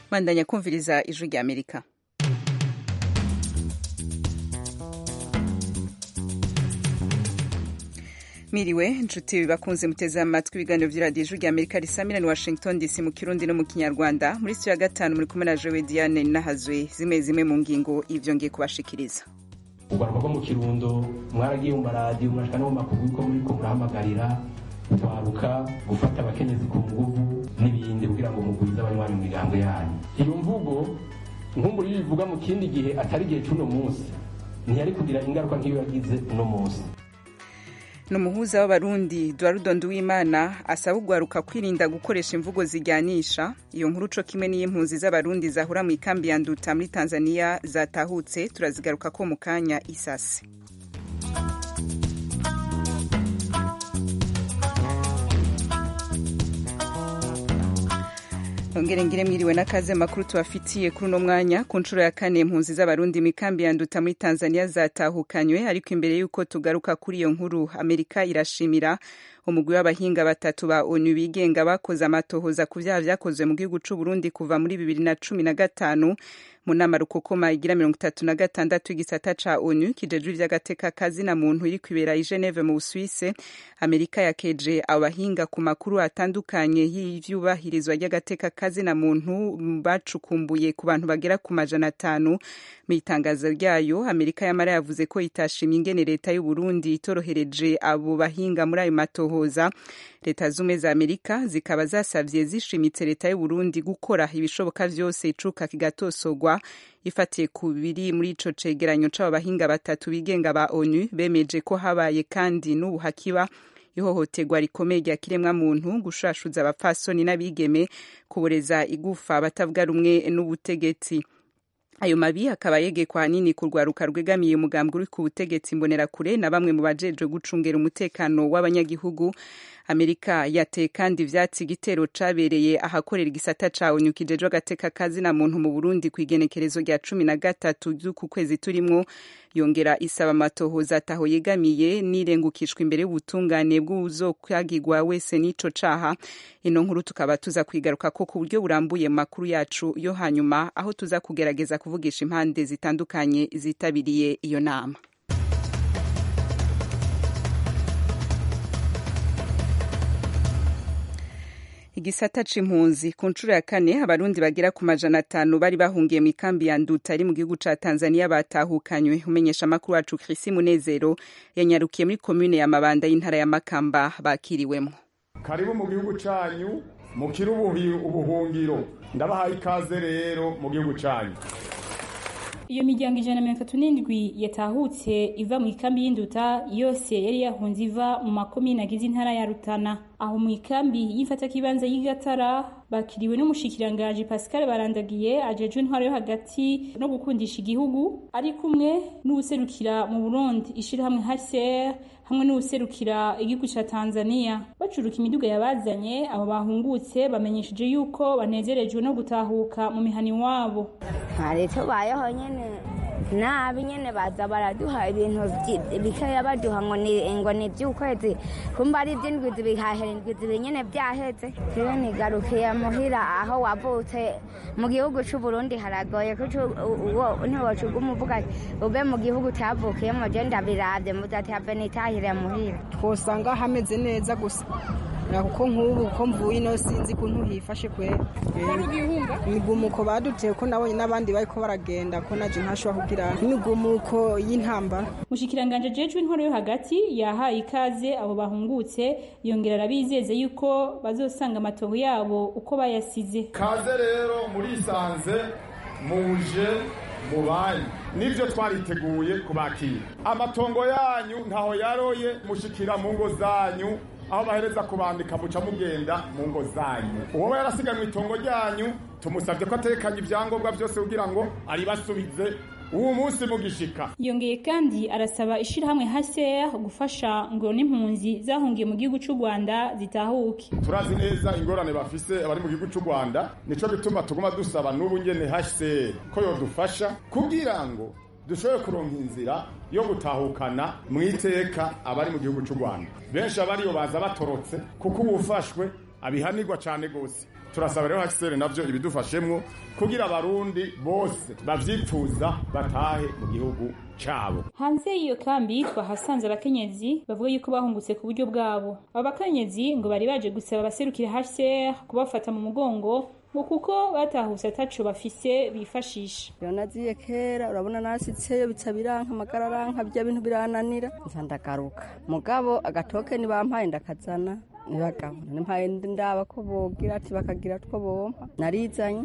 bandanya kumviriza ijwi rya amerika miriwe nshuti bakunze muteze amatwi ibiganiro by'iradiyo ijwi rya amerika risamira ni washington dc mu kirundi no mu kinyarwanda muri sitiyo ya gatanu muri kumwe na jowe diane nahazwe zimwe zimwe mu ngingo ivyo ngiye kubashikiriza urwaruka rwo mu kirundo mwaragiye mu maradiyo mwashika no mu makuru yuko muriko murahamagarira kwaruka gufata abakenyezi ku nguvu n'ibindi kugira ngo mugwize abanywanyi mu miryango yanyu iyo mvugo nkumbura iyo bivuga mu kindi gihe atari igihe c'uno munsi ntiyari kugira ingaruka nk'iyo yagize uno munsi ni umuhuza w'abarundi duwarudo nduwimana asaba ugwaruka kwirinda gukoresha imvugo zijyanisha iyo nkuru co kimwe n'iy'impunzi z'abarundi zahura mu ikambi ya nduta muri tanzania zatahutse turazigaruka ko mu kanya isase ongere ngire mwiriwe n'akaze makuru tubafitiye kuri uno mwanya ku nshuro ya kane impunzi z'abarundi mu ikambi ya nduta muri tanzania zatahukanywe ariko imbere y'uko tugaruka kuri iyo nkuru amerika irashimira umugwi w'abahinga batatu ba onu bigenga bakoze amatohoza ku vyaha vyakozwe mu gihugu c'u Burundi kuva muri bibiri na cumi na gatanu mu nama rukokoma igira mirongo itatu na gatandatu igisata ca onu kijejwe ivy'agateka kazina muntu iri kwibera i Geneve mu Busuwise Amerika yakeje abahinga ku makuru atandukanye y'ivyubahirizwa ry'agateka kazina muntu bacukumbuye ku bantu bagera ku majana atanu mu itangazo ryayo Amerika yamara yavuze ko itashimye ingene leta y'u Burundi itorohereje abo bahinga muri ayo matohoza leta zumwe za Amerika zikaba zasavye zishimitse leta y'u Burundi gukora ibishoboka vyose icuka kigatosogwa ifatiye ku biri muri ico cegeranyo c'abo bahinga batatu bigenga ba ONU bemeje ko habaye kandi n'ubu hakiba ihohoterwa rikomeye rya kiremwa muntu gushashuza abapfasoni n'abigeme kuboreza igufa abatavuga rumwe n'ubutegetsi ayo mabi akaba yegekwa hanini ku rwaruka rwegamiye umugambwe uri ku butegetsi mbonerakure na bamwe mu bajejwe gucungera umutekano w'abanyagihugu amerika yateye kandi ivyatsi igitero cabereye ahakorera igisata ca onu kijejwe agateka kazina muntu mu burundi ku igenekerezo rya cumi na gatatu ry'uku kwezi turimwo yongera isaba amatohoza ataho yegamiye n'irengukishwa imbere y'ubutungane bw'uzokwagirwa wese n'ico caha ino nkuru tukaba tuza kwigaruka ko ku buryo burambuye mu makuru yacu yo hanyuma aho tuza kugerageza kuvugisha impande zitandukanye zitabiriye iyo nama igisata c'impunzi ku nshuro ya kane abarundi bagera ku majana atanu bari bahungiye mu ikambi ya nduta ari mu gihugu ca tanzania batahukanywe umenyesha amakuru wacu krisi munezero yanyarukiye muri komune ya mabanda y'intara ya makamba bakiriwemwo karibu mu gihugu canyu mukiri ubuhungiro ndabahaye ikaze rero mu gihugu canyu iyo miryango ijana na mirongo itatu n'indwi yatahutse iva mu ikambi y'induta yose yari yahunze iva mu makomine agize intara ya rutana aho mu ikambi y'imfatakibanza y'igatara bakiriwe n'umushikiranganji pascal barandagiye ajejwe intwaro yo hagati no gukundisha igihugu ari kumwe n'uwuserukira mu burundi ishirahamwe hcr hamwe n'uwuserukira igihugu ca tanzania bacuruka imiduga yabazanye abo bahungutse bamenyesheje yuko banezerejwe no gutahuka mu mihani wabo hari tubayeho nyene nabi nyene baza baraduha ibintu bikeya baduha ngo ni ngo ni ivy'ukwezi kumba ari ivy'indwi zibihahera indwi zibi nyene vyaheze jewe nigarukiye muhira aho wavutse mu gihugu c'uburundi haragoye ko ntiwocuguma uvuga ube mu gihugu utavukiyemo je ndabiravye muzati have nitahire muhira twosanga hameze neza gusa kuko nk'ubu ko mvuye ino sinzi kuntu hifashe kwera imigumuko baduteye ko nabonye n'abandi bariko baragenda ko naje ntashobora kugira imigumuko y'intambara mushikiranganje jejwe intwaro yo hagati yahaye ikaze abo bahungutse yongera arabizeze yuko bazosanga amatovu yabo uko bayasize kaze rero murisanze muje mubanyi nibyo twariteguye kubakira amatongo yanyu ntaho yaroye mushikira mu ngo zanyu aho bahereza kubandika muca mugenda mu ngo zanyu uwoba yarasiganwe itongo ryanyu tumusabye ko atekanye ibyangombwa byose kugira ngo aribasubize uwo munsi mugishika yongeye kandi arasaba ishirahamwe HCR gufasha ngo n'impunzi zahungiye mu gihugu c'u Rwanda zitahuke turazi neza ingorane bafise abari mu gihugu c'u Rwanda nico gituma tuguma dusaba n'ubu nyene HCR ko yodufasha kugira ngo dushobore kuronka inzira yo gutahukana mu iteka abari mu gihugu cy'u Rwanda benshi abariyo baza batorotse kuko ubufashwe abihanirwa cyane gose turasaba rero hakisere navyo ibidufashemwo kugira abarundi bose bavyipfuza batahe mu gihugu cabo hanze y'iyo kambi twahasanze abakenyezi bavuga yuko bahungutse ku buryo bwabo abo bakenyezi ngo bari baje gusaba abaserukira HCR kubafata mu mugongo ngo kuko batahuse ataco bafise bifashisha naziye kera urabona nasitseyo bica biranka amagara aranka bya bintu birananira nza ndagaruka mugabo agatoke nibampaye ndakazana nibagabo nimpaye ndaba ko bogira ati bakagira two bompa narizanye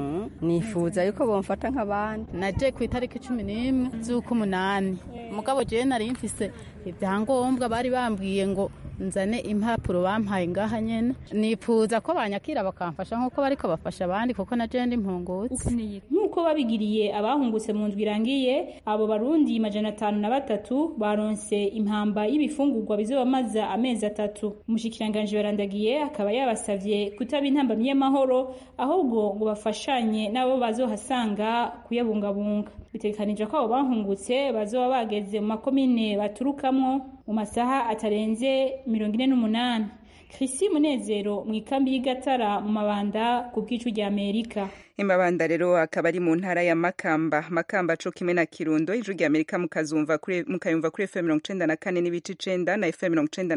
nifuza yuko bomfata nk'abandi naje ku itariki cumi n'imwe z'ukumunani mugabo jewe nari mfise ibyangombwa bari bambwiye ngo nzane impapuro bampaye ngaha nyene nifuza ko banyakira bakamfasha nk'uko bariko bafasha abandi kuko na jewe ndi mpungutse nk'uko babigiriye abahungutse mu ndwi irangiye abo barundi majana atanu na batatu baronse impamba y'ibifungurwa bizobamaza amezi atatu umushikiranganji barandagiye akaba yabasavye kutaba intambamyi y'amahoro ahubwo ngo bafashanye n'abo bazohasanga kuyabungabunga bitegekanije ko abo bahungutse bazoba bageze mu makomine baturukamwo mu masaha atarenze mirongo ine n'umunani Chrissy Munezero mu ikambi y'Igatara mu mabanda ku bw'icu rya Amerika imabanda rero akaba ari mu ntara ya Makamba Makamba co kimwe na Kirundo ijwi rya Amerika mukazumva kuri mukayumva kuri FM 94 n'ibice 9 na FM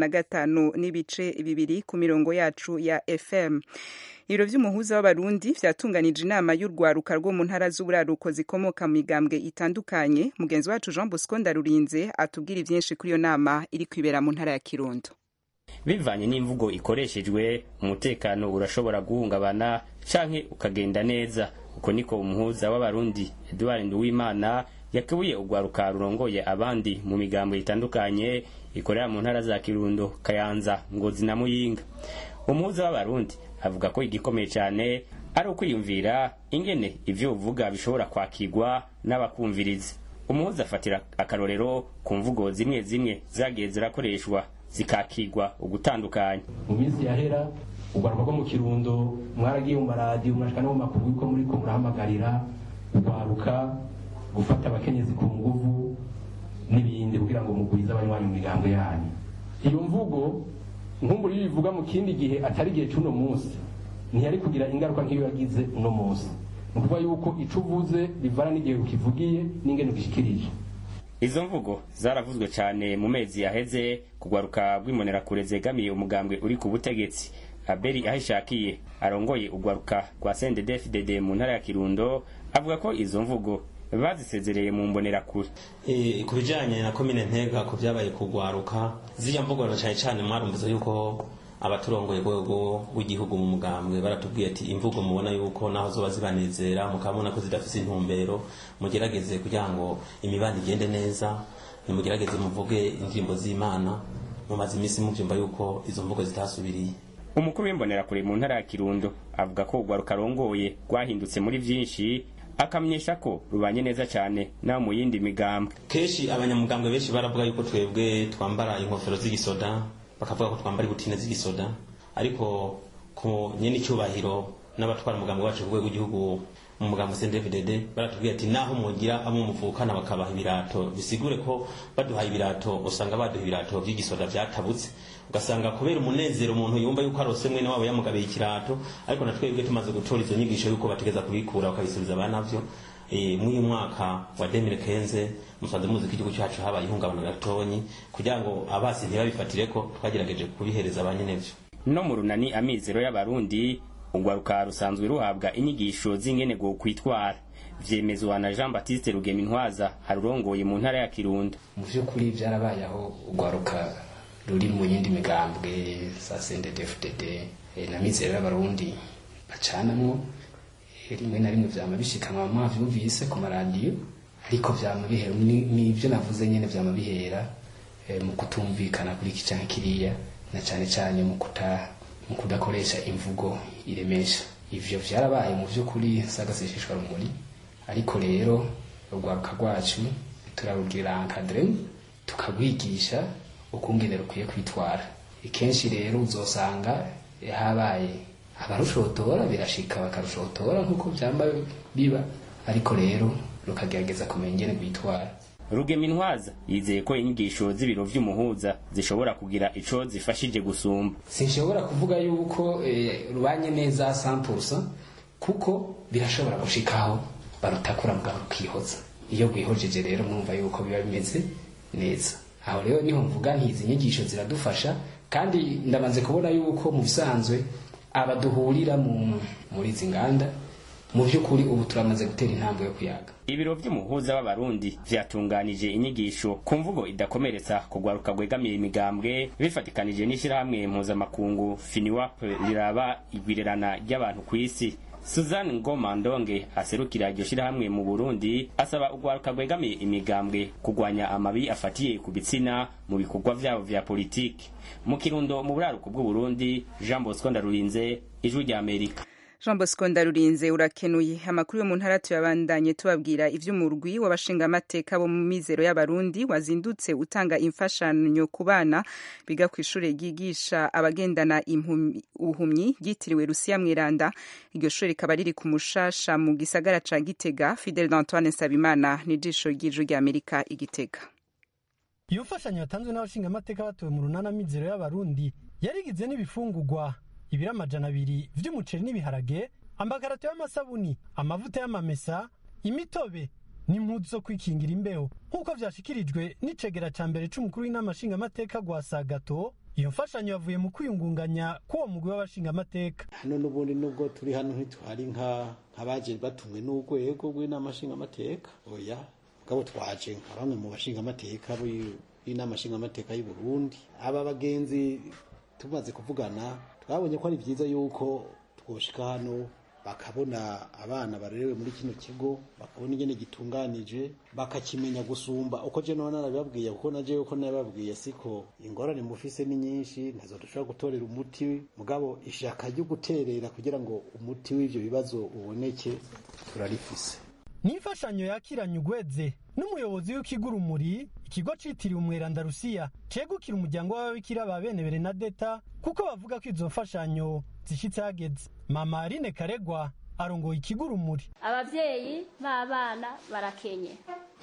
95 n'ibice bibiri ku mirongo yacu ya FM ibiro vy'umuhuza w'abarundi vyatunganije inama y'urwaruka rwo mu ntara z'uburaruko zikomoka mu migambwe itandukanye mugenzi wacu Jean Bosco Ndarurinze atubwira ivyinshi kuri iyo nama iri kwibera mu ntara ya Kirundo bivanye n'imvugo ikoreshejwe umutekano urashobora guhungabana canke ukagenda neza uko niko umuhuza w'abarundi Edouard Nduwimana yakebuye urwaruka rurongoye abandi mu migambo itandukanye ikorera mu ntara za Kirundo Kayanza Ngozi na Muyinga umuhuza w'abarundi avuga ko igikomeye cyane ari ukwiyumvira ingene ivyo uvuga bishobora kwakirwa n'abakumviriza umuhuza afatira akarorero ku mvugo zimwe zimwe zagiye zirakoreshwa zikakigwa ugutandukanya mu minsi yahera urwaruka rwo mu kirundo mwaragiye mu maradiyo mwashika no mu makuru yuko muriko murahamagarira urwaruka gufata abakenyezi ku nguvu n'ibindi kugira ngo mugwize abanywanyi mu migambo yanyu iyo mvugo nkumburi bivuga mu kindi gihe atari igihe c'uno munsi ntiyari kugira ingaruka nk'iyo yagize uno munsi ni ukuvuga yuko ico uvuze bivana n'igihe ukivugiye n'ingene ugishikirije izo mvugo zaravuzwe cyane mu mezi yaheze kugwaruka rw'imbonerakure zegamiye umugambwe uri ku butegetsi abeli ahishakiye arongoye ugwaruka rwa sendedefdd mu ntara ya kirundo avuga ko izo mvugo bazisezereye mu mbonerakure e, ku bijanye na komine ntega ku vyabaye kugwaruka ziriya mvugo cyane cyane mwarumviza yuko abaturongoye rwego rw'igihugu mu mugambwe baratubwiye ati imvugo mubona yuko naho zoba zibanezera mukabona ko zidafise intumbero mugerageze kugira ngo imibano igende neza nimugerageze muvuge indirimbo z'imana mumaze iminsi muvyumva yuko izo mvugo zitasubiriye umukuru w'imbonerakure mu ntara ya kirundo avuga ko urwaruka arongoye rwahindutse muri vyinshi akamenyesha ko rubanye neza cyane naho mu yindi migambwe kenshi abanyamugambwe benshi baravuga yuko twebwe twambara inkofero z'igisoda bakavuga ko twambara ibutine z'igisoda ariko ku nyene icyubahiro n'abatwara umugambi wacu ku rwego rw'igihugu mu mugambi CNDD-FDD baratubwiye ati naho mugira abo muvukana bakabaha ibirato bisigure ko baduhaye ibirato usanga baduha ibirato by'igisoda vyatabutse ugasanga kubera umunezero umuntu yumva yuko arose mwene wabo yamugabiye ikirato ariko na twebwe tumaze gutora izo nyigisho yuko bategeza kubikura bakabisubiza abanavyo e, mw'uyu mwaka wa 2015 musanze muzi ko igihugu cyacu habaye ihungabana gatonyi kugira ngo abasi ntibabifatire ko twagerageje kubihereza abanyenevyo no mu runani amizero y'abarundi urwaruka rusanzwe ruhabwa inyigisho z'ingene go kwitwara vyemezwa na Jean Baptiste Rugemintwaza harurongoye mu ntara ya Kirundo mu vy'ukuri vyarabaye aho urwaruka ruri mu yindi migambwe za CNDD-FDD na mizero y'abarundi bacanamwo rimwe na rimwe vyama bishikanwa mwavyumvise ku maradiyo ariko vyama bihera n'ivyo navuze nyene vyama bihera mu kutumvikana kuri iki canke kiriya na cane cane mu kuta mu kudakoresha imvugo iremesha ivyo vyarabaye mu vy'ukuri sagasesheshwa rumuri ariko rero urwaruka rwacu turarugira encadre tukagwigisha ukungene rukwiye kwitwara ikenshi rero uzosanga habaye abarushotora birashika bakarushotora nk'uko vyamba biba ariko rero rukagerageza kumenya ingene rwitwara rugemintwaza yizeye ko inyigisho z'ibiro vy'umuhuza zishobora kugira ico zifashije gusumba sinshobora kuvuga yuko eh, rubanye neza 100% kuko birashobora gushikaho barutakura mugabo rukihoza iyo rwihojeje rero mwumva yuko biba bimeze neza aho rero niho mvuga nti izi nyigisho ziradufasha kandi ndamaze kubona yuko mu bisanzwe abaduhurira mu muri izi nganda mu by'ukuri ubu turamaze gutera intambwe yo kuyaga ibiro vy'umuhuza w'abarundi vyatunganije inyigisho ku mvugo idakomeretsa kugwaruka gwegamiye imigambwe bifatikanije n'ishirahamwe mpuzamakungu finiwap riraba igwirerana ry'abantu kw'isi suzanne ngoma ndonge aserukira iryo shirahamwe mu burundi asaba ugwaruka gwegamiye imigambwe kugwanya amabi afatiye ku bitsina mu bikorwa vyabo vya politiki mu kirundo mu buraruko bw'uburundi jean bosco ndarurinze ijwi rya amerika jean bosco ndarurinze urakenuye amakuru yo mu ntara tuyabandanye tubabwira ivy'umurwi w'abashingamateka bo mu mizero y'abarundi wazindutse utanga imfashanyo ku bana biga ku ishure ryigisha abagendana ubuhumyi ryitiriwe rusiya mweranda iryo shure rikaba riri ku mushasha mu gisagara ca gitega fidel d'antoine nsabimana n'ijisho ry'ijwi ry'amerika igitega iyo mfashanyo yatanzwe n'abashingamateka batuwe mu runana mizero y'abarundi yarigizwe n'ibifungurwa ibiro amajana abiri vy'umuceri n'ibiharage ambagarato y'amasabuni amavuta y'amamesa imitobe n'impuzu zo kwikingira imbeho nk'uko vyashikirijwe n'icegera ca mbere c'umukuru w'inama nshingamateka gwa sagato iyo mfashanyo yavuye mu kwiyungunganya k'uwo mugwi w'abashingamateka hano n'ubundi nubwo turi hano ntitwari nk'abaje batumwe n'urwego rw'inama nshingamateka oya mugabo twaje nka bamwe mu bashingamateka b'inama nshingamateka y'u Burundi aba bagenzi tumaze kuvugana twabonye ko ari byiza yuko twoshika hano bakabona abana barerewe muri kino kigo bakabona ingene gitunganije bakakimenya gusumba uko je none narabibabwiye kuko naje yuko nabibabwiye siko ingorane mufise ni nyinshi ntazo dushobora gutorera umuti mugabo ishaka ryo guterera kugira ngo umuti w'ivyo bibazo uboneke turarifise ni imfashanyo yakiranye ugweze n'umuyobozi w'ikigo urumuri ikigo citiriwe umweranda rusiya cegukira umuryango w'ababikira ba bene berenadeta kuko bavuga ko izo mfashanyo zishitse hageze mama aline karegwa arongoye ikigo urumuri abavyeyi b'abana barakenye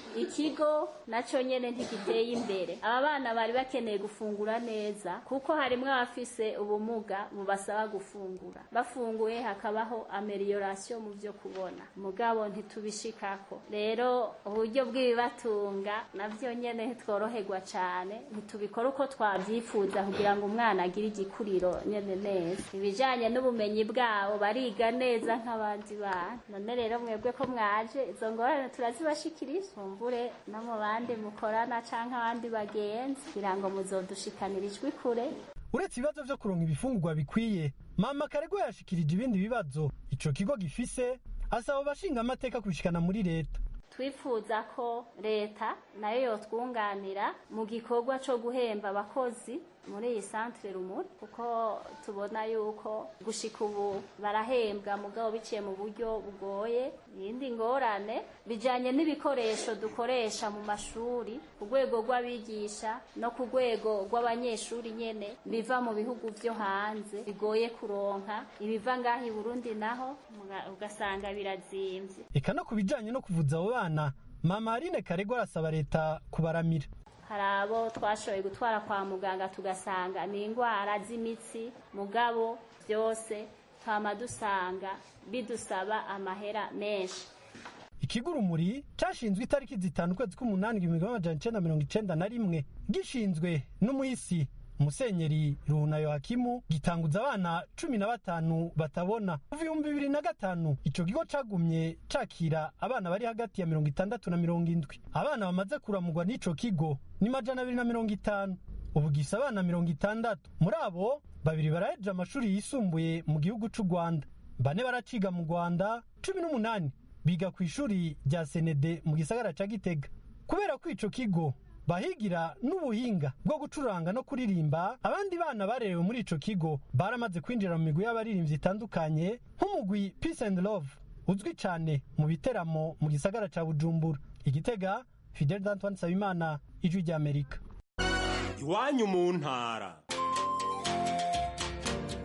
ikigo naco nyene ntigiteye imbere aba bana bari bakeneye gufungura neza kuko harimwo abafise ubumuga bubasaba gufungura bafunguye hakabaho ameliorasiyo mu vyo kubona mugabo ntitubishikako rero uburyo bw'ibibatunga navyo nyene ntitworoherwa cane ntitubikora uko twavyifuza kugira ngo umwana agire igikuriro nyene neza ibijanye n'ubumenyi bwabo bariga neza nk'abandi bana none rero mwebwe ko mwaje izo ngorane turazibashikiriza mumbure no mu bandi mukorana canke abandi bagenzi kugira ngo muzodushikanira ijwi kure uretse ibibazo vyo kuronka ibifungurwa bikwiye mama karegwa yashikirije ibindi bibazo ico kigo gifise asaba abashinga amateka kubishikana muri leta twifuza ko leta nayo yotwunganira mu gikorwa co guhemba abakozi muri iyi santere rumuri kuko tubona yuko gushika ubu barahembwa mugabo biciye mu buryo bugoye iyindi ngorane bijanye n'ibikoresho dukoresha mu mashuri ku rwego rw'abigisha no ku rwego rw'abanyeshuri nyene biva mu bihugu vyo hanze bigoye kuronka ibiva ngaho i burundi naho ugasanga birazimvye eka no ku bijanye no kuvuza abo bana mama aline karegwa arasaba leta kubaramira hari abo twashoboye gutwara kwa muganga tugasanga ni indwara z'imitsi mugabo byose twama dusanga bidusaba amahera menshi ikigo urumuri cashinzwe itariki zitanu ukwezi k'umunani igihumbi kimwe amajana icenda mirongo icenda na rimwe gishinzwe n'umuhisi musenyeri ruhuna yohakimu gitanguza abana cumi na batanu batabona kuva ibihumbi bibiri na gatanu ico kigo cagumye cakira abana bari hagati ya mirongo itandatu na mirongo indwi abana bamaze kuramugwa n'ico kigo ni majana abiri na mirongo itanu ubu gisa abana mirongo itandatu muri abo babiri baraheje amashuri yisumbuye mu gihugu c'u rwanda bane baraciga mu rwanda cumi n'umunani biga ku ishuri rya senede mu gisagara ca gitega kubera ko ico kigo bahigira n'ubuhinga bwo gucuranga no kuririmba abandi bana barerewe muri ico kigo baramaze kwinjira mu migwi y'abaririmbyi itandukanye nk'umugwi peace and love uzwi cane mu biteramo mu gisagara ca bujumbura igitega fidel d'antoine nsabimana ijwi ry'amerika iwanyu mu ntara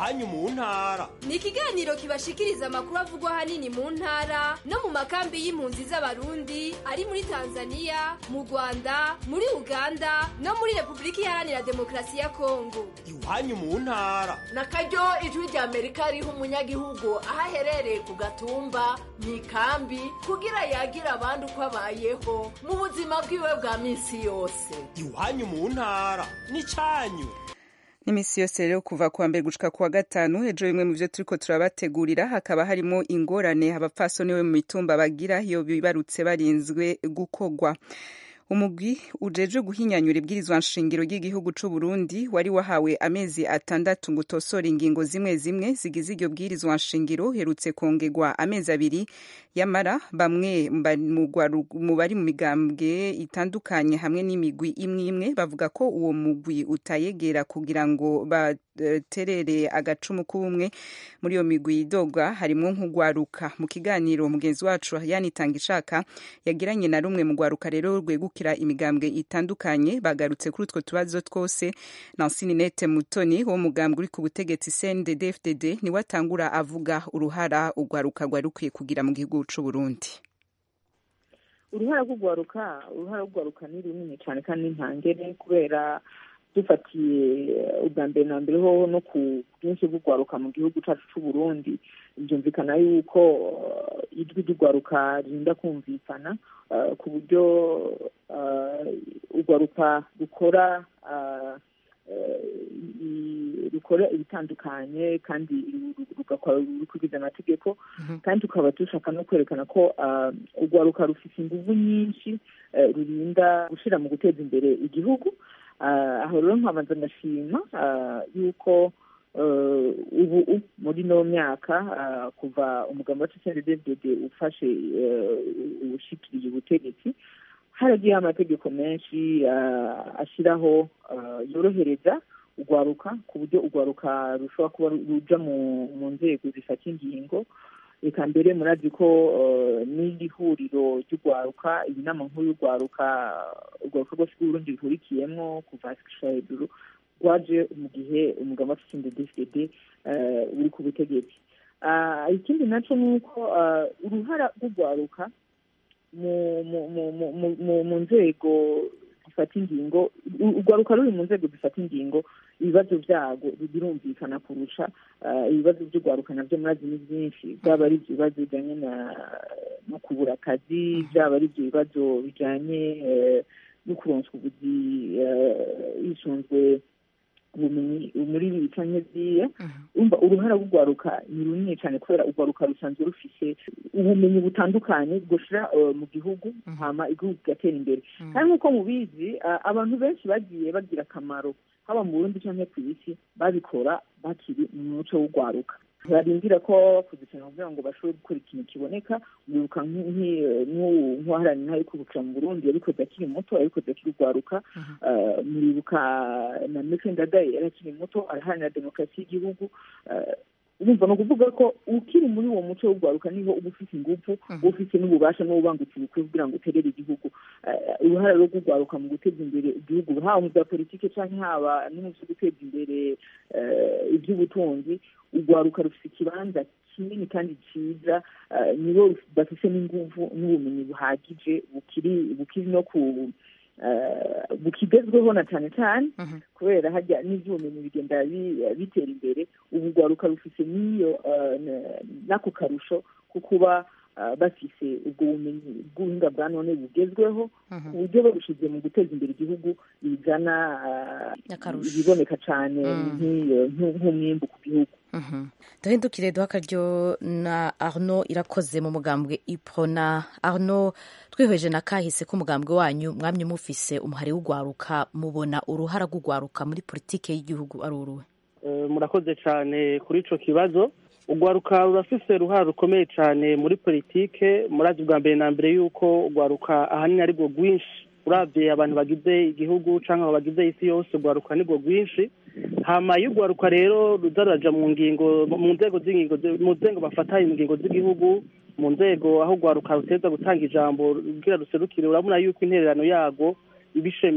iwanyu mu ntara ni ikiganiro kibashikiriza amakuru avugwa ahanini mu ntara no mu makambi y'impunzi z'abarundi ari muri tanzania mu rwanda muri uganda no muri repubulika iharanira demokarasi ya kongo iwanyu mu ntara na karyo ijwi rya amerika riha umunyagihugu aho aherereye ku gatumba mu ikambi kugira yagira abandi uko abayeho mu buzima bwiwe bwa minsi yose iwanyu mu ntara n'icyanyu n'imisi yose rero kuva kuwa mbere gushika kuwa gatanu ejo bimwe mu vyo turiko turabategurira hakaba harimo ingorane abapfasoni we mu mitumba bagira iyo bibarutse barinzwe gukogwa umugwi ujejwe guhinyanyura ibwirizwa nshingiro ry'igihugu c'u Burundi wari wahawe amezi atandatu ngo utosore ingingo zimwe zimwe zigize iryo bwirizwa nshingiro herutse kongerwa amezi abiri yamara bamwe mu bari mu migambwe itandukanye hamwe n'imigwi imwe imwe bavuga ko uwo mugwi utayegera kugira ngo baterere agacumu k'ubumwe muri iyo migwi idogwa harimwo nk'ugwaruka mu kiganiro mugenzi wacu yanitanga ishaka yagiranye na rumwe mu gwaruka rero rwegukira imigambwe itandukanye bagarutse kuri utwo tubazo twose Nansini Nete Mutoni wo mugambwe uri ku butegetsi CNDD-FDD niwe atangura avuga uruhara ugwaruka rwari rukwiye kugira mu gihugu c'u Burundi uruhara rw'ugwaruka uruhara rw'ugwaruka ni runini cyane kandi ntangere kubera dufatiye ubwa mbere na mbere hoho no ku bwinshi bw'ugwaruka mu gihugu cyacu cy'u Burundi byumvikana yuko ijwi ry'ugwaruka ririnda kumvikana ku buryo ugwaruka rukora rukora ibitandukanye kandi rugakora rukurikiza amategeko kandi tukaba dushaka no kwerekana ko urwaruka rufite ingufu nyinshi rurinda gushyira mu guteza imbere igihugu aho rero nkabanza ndashima yuko ubu muri no myaka kuva umugambi wa CNDD-FDD ufashe ubushikiriye ubutegetsi haragiyeho amategeko menshi ashyiraho yorohereza urwaruka ku buryo urwaruka rushobora kuba ruja mu nzego zifata ingingo reka mbere murazi ko n'iri huriro ry'urwaruka iyi nama nkuru y'urwaruka urwaruka rwose rw'uburundi ruhurikiyemo kuva hasi gushika hejuru rwaje mu gihe umugabo wa CNDD-FDD uri ku butegetsi ikindi naco ni uko uruhara rw'urwaruka mu nzego zifata ingingo urwaruka ruri mu nzego zifata ingingo ibibazo byago birumvikana kurusha ibibazo by'urwaruka nabyo murazi ni byinshi byaba ari ibyo bibazo bijyanye no kubura akazi byaba ari ibyo bibazo bijyanye no kuronswa ubuzi hisunzwe ubumenyi muri ibi canke biriya umva uruhara rw'urwaruka ni runini cyane kubera urwaruka rusanzwe rufise ubumenyi butandukanye bwoshira mu gihugu hama igihugu kigatera imbere kandi nk'uko mubizi abantu benshi bagiye bagira akamaro haba mu burundi canke ku isi babikora bakiri mu muco w'urwaruka barindira ko bakuzikana kugira ngo bashobore gukora ikintu kiboneka mwibuka nk'uwaharanira inka yo kwibukira mu burundi yabikoze akiri muto yabikoze akiri urwaruka muribuka na meke ndadaye yari akiri muto araharanira demokarasi y'igihugu urumva ni ukuvuga ko ukiri muri uwo muco w'urwaruka niho uba ufite ingufu uba ufite n'ububasha n'ububangutse bukwiye kugira ngo uterere igihugu uruhare rwo kurwaruka mu guteza imbere igihugu haba mu bya politiki cyangwa haba no mu byo guteza imbere iby'ubutunzi urwaruka rufite ikibanza kinini kandi cyiza nibo bafite n'ingufu n'ubumenyi buhagije bukiri bukiri no ku bukigezweho na cyane cyane kubera hajya n'iby'ubumenyi bigenda bitera imbere ubu rwaruka rufite n'iyo n'ako karusho ko kuba bafise ubwo bumenyi bw'ubuhinga bwa none bugezweho ku buryo babushize mu guteza imbere igihugu bizana ibiboneka cyane nk'umwimbu ku gihugu duhindukire duha akaryo na arno irakoze mu mugambwe iprona arno twihweje na kahise k'umugambwe wanyu mwamye mufise umuhari w'ugwaruka mubona uruhara rw'ugwaruka muri politike y'igihugu ari uruhe murakoze cyane kuri ico kibazo ugwaruka rurafise uruhara rukomeye cyane muri politike murazi bwa mbere na mbere yuko ugwaruka ahanini ari rwo rwinshi uravye abantu bagize igihugu canke bagize isi yose ugwaruka ni rwo rwinshi hama iyo ugwaruka rero ruza ruraja mu ngingo mu nzego z'ingingo mu nzego bafata ingingo z'igihugu mu nzego aho ugwaruka ruteza gutanga ijambo rugira ruserukire urabona yuko intererano yago ibishemeye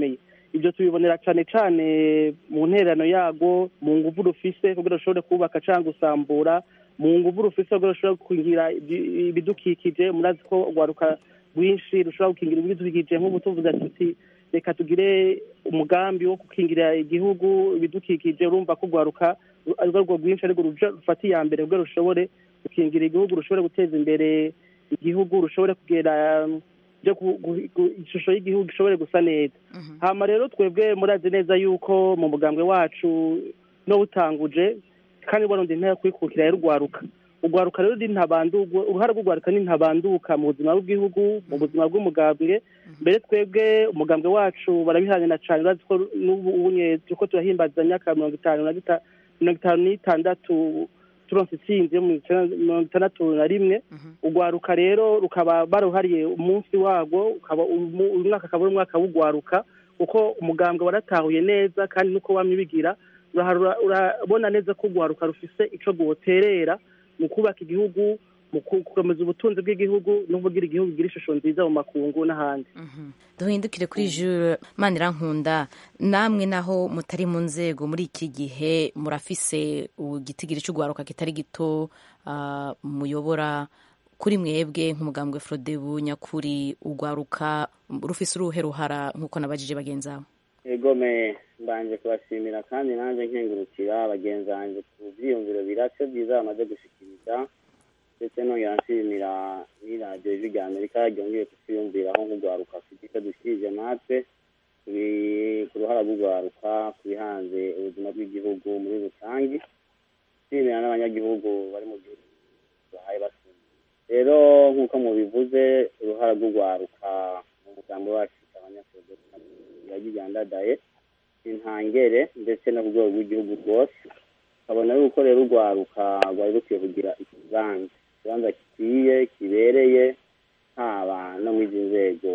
ibyo tubibonera cyane cyane mu nterano yago mu nguvu rufise kugira rushobore kubaka cyangwa gusambura mu nguvu rufise kugira rushobore gukingira ibi- ibidukikije murazi ko urwaruka rwinshi rushobora gukingira ibidukikije nk'ubu tuvuze tuti reka tugire umugambi wo gukingira igihugu ibidukikije urumva ko urwaruka ari rwo rwinshi ariko ruja- rufata iya mbere kugira rushobore gukingira igihugu rushobore guteza imbere igihugu rushobore kugera um, byo ku- gu- gu- ishusho y'igihugu ishobore gusa neza hama rero twebwe murazi neza yuko mu mugambwe wacu no butanguje kandi barundi ntaya kwikukira y'urwaruka urwaruka rero ni ntabandurwa uruhare rw'urwaruka ni ntabanduka mu buzima bw'igihugu mu buzima bw'umugambwe mbere twebwe umugambwe wacu barabihanira cyane urazi ko n'ubu unye turiko turahimbaza imyaka mirongo itanu na gita- mirongo itanu n'itandatu turonse itsinzi yo mu icenda- mirongo itandatu na rimwe urwaruka rero rukaba baruhariye umunsi warwo ukaba umu- uyu mwaka akaba ari umwaka w'urwaruka kuko umugambwe waratahuye neza kandi nuko wamye ubigira uraha- urabona neza ko urwaruka rufise ico rwoterera mu kubaka igihugu mu ku- gukomeza ubutunzi bw'igihugu no kugira igihugu kigira ishusho nziza mu makungu n'ahandi duhindukire kuri jure manirankunda namwe naho mutari mu nzego muri iki gihe murafise igitigiri cy'urwaruka kitari gito ah, muyobora kuri mwebwe nk'umugambwe frodebu nyakuri urwaruka rufise uruhe ruhara nk'uko nabajije bagenzi abo egome mbanje kubashimira kandi nanjye nkengurukira bagenzi banjye ku byiyumviro birashe byiza bamaze gushikiriza ndetse nongera nshimira n'iradiyo ijwi rya amerika ryongeye kutwiyumviraho nk'urwaruka afite icyo dushyikirije natwe turi ku ruhara rw'urwaruka ku bihanze ubuzima bw'igihugu muri rusange nshimira n'abanyagihugu bari mu gihugu bahaye basumba rero nk'uko mubivuze uruhara rw'urwaruka mu mugambi wacu abanyagihugu yagigandadaye intangere ndetse no ku rwego rw'igihugu rwose ukabona yuko rero urwaruka rwari rukwiye kugira ikibanza ikibanza gikwiye kibereye haba no muri izi nzego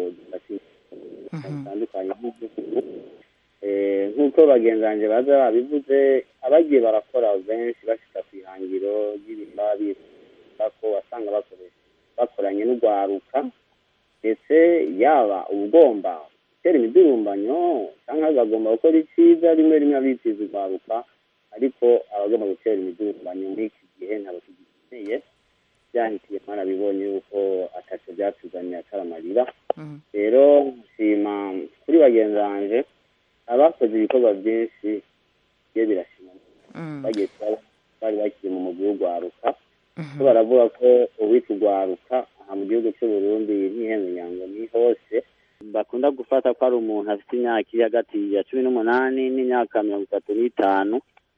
zitandukanye nk'igihugu Eh, nk'uko bagenzi banjye baza babivuze abagiye barakora benshi bashika ku ihangiro ry'ibintu bifuza ko wasanga bakoresha bakoranye n'urwaruka ndetse yaba ubugomba gutera imidurumbanyo cyangwa bagomba gukora icyiza rimwe rimwe abitiza urwaruka ariko abagomba gutera imidurumbanyo muri iki gihe ntabwo tugikeneye byahitiye mwarabibonye yuko ataco byatuzaniye atari amarira rero nshima kuri bagenzi banje abakoze ibikorwa byinshi bigiye birashima bagiye kuba bari bakiri mu mugwi w'urwaruka ko baravuga ko uwitwa urwaruka aha mu gihugu cy'u Burundi ntihenze ngo ni hose bakunda gufata ko ari umuntu afite imyaka iri hagati ya cumi n'umunani n'imyaka mirongo itatu n'itanu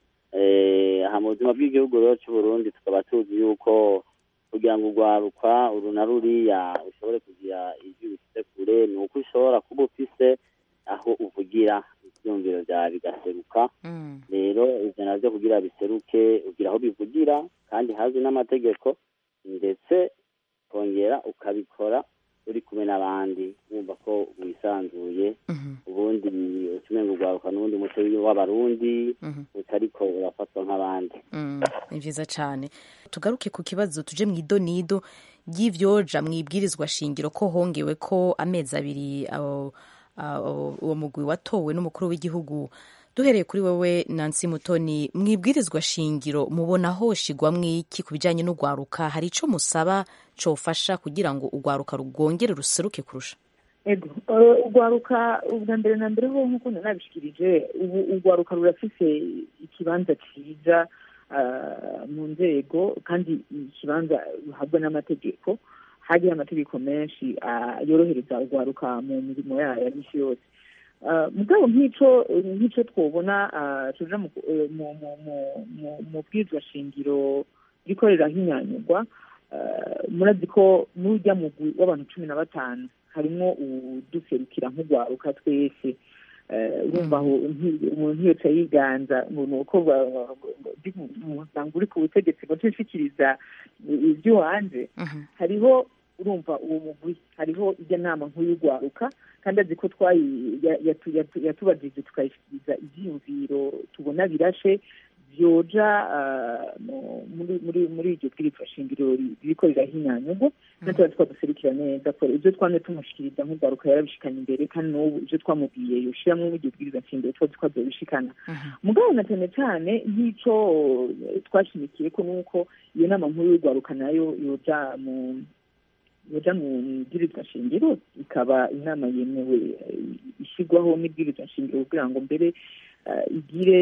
Eh, aha mu buzima bw'igihugu rero cy'u Burundi tukaba tuzi yuko kugira ngo urwaruka uru na ruriya ushobore kugira ijwi bifite kure ni uko ushobora kuba ufise aho uvugira ibyumviro byawe bigaseruka rero ibyo nabyo kugira biseruke ugira aho bivugira kandi hazwi n'amategeko ndetse ukongera ukabikora uri kumwe n'abandi wumva ko wisanzuye ubundi utumenga urwaruka n'ubundi muco w'abarundi utariko urafatwa nk'abandi Mm, ni byiza cyane tugaruke ku kibazo tuje mu idonido ry'ivyoja mu ibwirizwa shingiro ko hongewe ko amezi abiri abo- abo- uwo mugwi watowe n'umukuru w'igihugu duhereye kuri wewe nansi mutoni mu ibwirizwa shingiro mubona hoshigwamwo iki ku bijanye n'urwaruka hari ico musaba cofasha kugira ngo urwaruka rwongere ruseruke kurusha ego eh, urwaruka ubwa mbere na mbere ho nk'uko nabishikirije ubu urwaruka rurafise ikibanza cyiza ah, mu nzego kandi ikibanza ruhabwa n'amategeko hariho amategeko menshi ah, yorohereza urwaruka mu mirimo yayo ya misi yose Ah, mugabo nk'ico nk'ico twobona ah, tuja mu eh, mu- mu- mu- mu- mu bwirizwa shingiro riko rirahinyanyurwa ah, murazi ko n'urya mugwi w'abantu cumi na batanu harimwo uduserukira nk'urwaruka twese Eh, urumva aho nti- umuntu yose yiganza ngo ni uko ba- ba- ba- ndi mu muryango uri ku butegetsi ngo nshishikiriza iby'iwanje hariho urumva uwo mugwi hariho ijya nama nkuru y'urwaruka kandi azi ko twayi ya- yatu- yatu- yatubajije tukayishyikiriza ibyiyumviro tubona birashe vyoja muri muri muri iryo bwirizwa shingiro ririko rirahinyanyurwa natuba twaduserukira neza ko ibyo twamye tumushikiriza nk'urwaruka yarabishikana imbere kandi n'ubu ibyo twamubwiye yoshiramwo muri iryo bwirizwa shingiro tuba twazobishikana mugabo na cyane cyane nk'ico twashimikiye ko nuko iyo nama nkuru y'urwaruka nayo yoja mu yoja mu bwirizwa shingiro ikaba inama yemewe ishyirwaho n'ibwirizwa shingiro kugira ngo mbere igire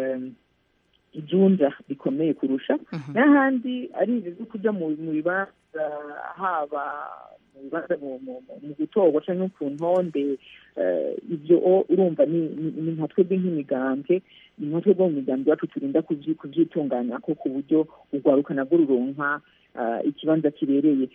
ijunja rikomeye kurusha n'ahandi ari ibyo byo kujya mu bibanza haba mu bibanza mu gutorwa cyangwa ku ntonde ibyo urumva ni nka twebwe nk'imigambwe ni nka twebwe mu migambi yacu turinda kubyitunganya ko ku buryo urwaruka nabwo ruronka ikibanza kibereye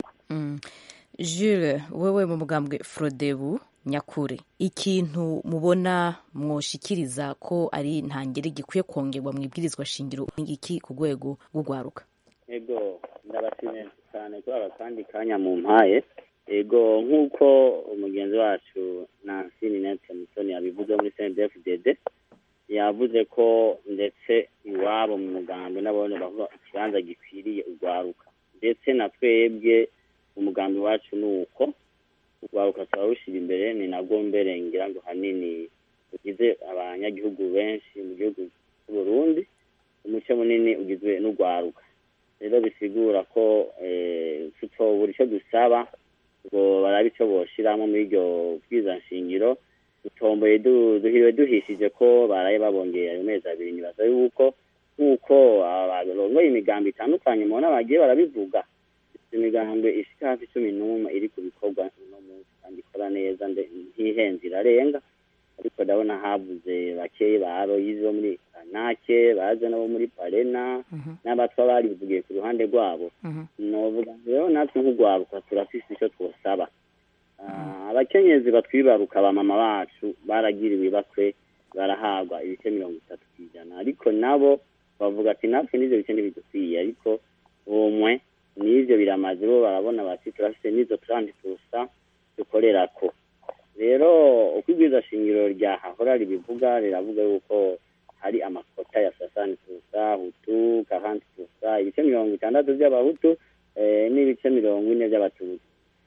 Jules wewe mu mugambwe frodebu nyakure ikintu mubona mwoshikiriza ko ari intangere gikwiye kongerwa mu ibwirizwa shingiro iki ku rwego rw'urwaruka ego ndabashimiye cyane kuri aka kandi kanya mu mpaye ego nk'uko umugenzi wacu nansi ninete mutoni yabivuze muri cndfdd yavuze ko ndetse iwabo mu mugambi n'abone bavuga ikibanza gikwiriye urwaruka ndetse na twebwe umugambi wacu ni uko urwaruka turarushyira imbere ni nabwo mbere ngira ngo hanini ugize abanyagihugu benshi mu gihugu cy'u Burundi umuce munini ugizwe n'urwaruka rero bisigura ko tutobura icyo dusaba ngo barabe icyo boshyiramo muri iryo bwizanshingiro dutomboye duhiriwe duhishije ko baraye babongeye ayo mezi abiri nibaza yuko nk'uko barongoye imigambi itandukanye mubona bagiye barabivuga imigambi ishika hafi cumi n'umwe iri ku bikorwa uno munsi kandi ikora neza ntihenze irarenga ariko ndabona habuze bakeyi ba aroyizi bo muri kanake baje nabo muri parena n'abatwa barivugiye ku ruhande rwabo novuga rero natwe nk'urwaruka turafise icyo twosaba abakenyezi batwibaruka ba mama bacu baragiriwe ibakwe barahabwa ibice mirongo itatu ku ijana ariko nabo bavuga ati natwe n'ivyo bice ntibidukwiye ariko umwe n'ivyo biramaze bo barabona bati turafise n'izo turandi tusa dukorerako rero uko ibwiza shingiro ryahahora ribivuga riravuga yuko hari amakota ya sasani tusa hutu kahanti tusa ibice mirongo itandatu by'abahutu n'ibice mirongo ine by'abatutsi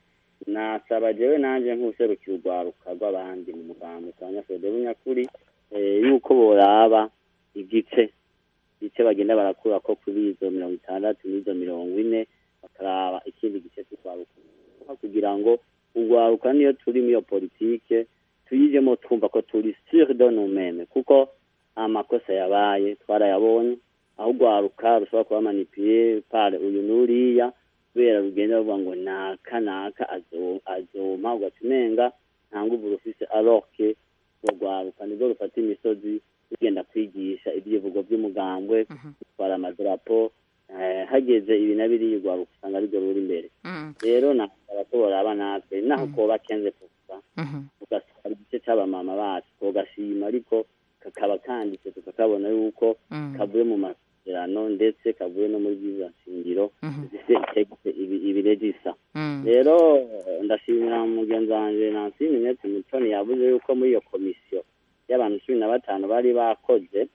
nasaba jewe nanje nk'userukira urwaruka rw'abandi mu mugambi abanyafurede b'unyakuri yuko boraba igice igice bagenda barakura ko kuri izo mirongo itandatu n'izo mirongo ine bakaraba ikindi gice cy'urwaruka kugira ngo urwaruka niyo turi muri iyo politike tuyijemo twumva ko turi sur de nous-mêmes kuko amakosa yabaye twarayabonye aho urwaruka rushobora kuba manipuye pare uyu n'uriya kubera rugenda ruvuga ngo naka naka azoma ugaca umenga nta nguvu rufise aroke urwaruka nibwo rufata imisozi rugenda kwigisha ibyivugo by'umugambwe gutwara amadarapo hageze ibi na biriya urwaruka usanga arirwo ruri imbere rero nasaba ko boraba natwe naho koba kenze kusa ugasaba igice c'abamama bacu kogashima ariko kakaba kanditse tukakabona yuko kavuye mu masezerano ndetse kavuye no muri bwiza shingiro zifite itegeko ibiregisa rero ndashimira mugenzi wanje nansi minete mutoni yavuze yuko muri iyo komisiyo y'abantu cumi na batanu bari bakoze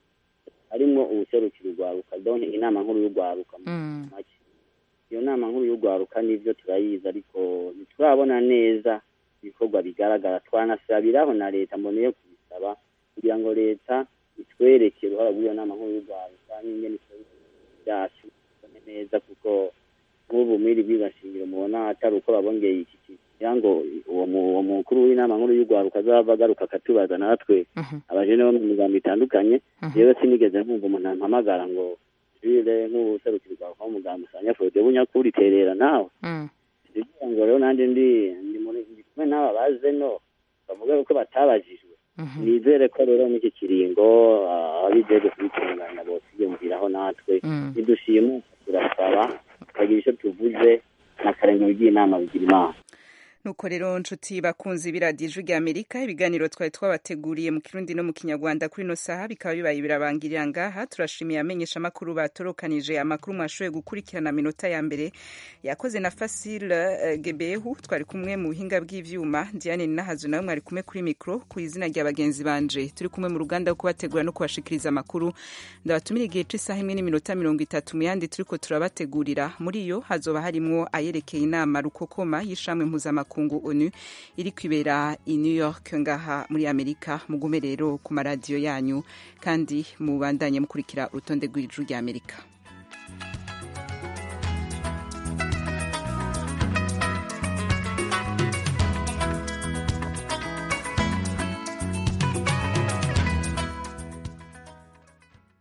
harimo ubuserukiro urwaruka donke inama nkuru y'urwaruka make iyo nama nkuru y'urwaruka n'ibyo turayizi ariko ntiturabona neza ibikorwa bigaragara twanasabiraho na leta mboneye kubisaba kugira ngo leta itwereke uruhara rw'iyo nama nkuru y'urwaruka n'ingene byacu neza kuko nk'ubu muri bwigashingiro mubona atari uko babongeye iki kugira ngo uwo mukuru w'inama nkuru y'urwaruka azava agaruka akatubaza natwe abajene bo mu migambo itandukanye yewe sinigeze nkumva umuntu ampamagara ngo jire nk'ubuserukiro bwawe kwa muganga usanga fode bunyakuri terera nawe kugira ngo rero nanjye ndi ndi kumwe n'aba baze no bavuga ko batabajijwe nizere ko rero n'iki kiringo abijejwe kubitunganya bose biyumviraho natwe nidushima turasaba tukagira icyo tuvuze n'akarengero ry'inama bigira imana nuko rero nshuti bakunzi b'iradiyo ijwi rya amerika ibiganiro twari twabateguriye mu kirundi no mu kinyarwanda kuri ino saha bikaba bibaye birabangirira ngaha turashimiye amenyesha amakuru batorokanije amakuru mwashoboye gukurikirana minota ya mbere yakoze na fasile uh, gebehu twari kumwe mu buhinga bw'ivyuma diane ninahazu nawe mwari kumwe kuri mikro ku izina rya bagenzi banje turi kumwe mu ruganda rwo kubategura no kubashikiriza amakuru ndabatumira igihe c'isaha imwe n'iminota mirongo itatu mu yandi turiko turabategurira muri yo hazoba harimwo ayerekeye inama rukokoma y'ishamwe mpuzamakungu onu iri kwibera i new york ngaha muri amerika mugume rero ku maradiyo yanyu kandi mubandanye mukurikira urutonde rw'ijuru rya amerika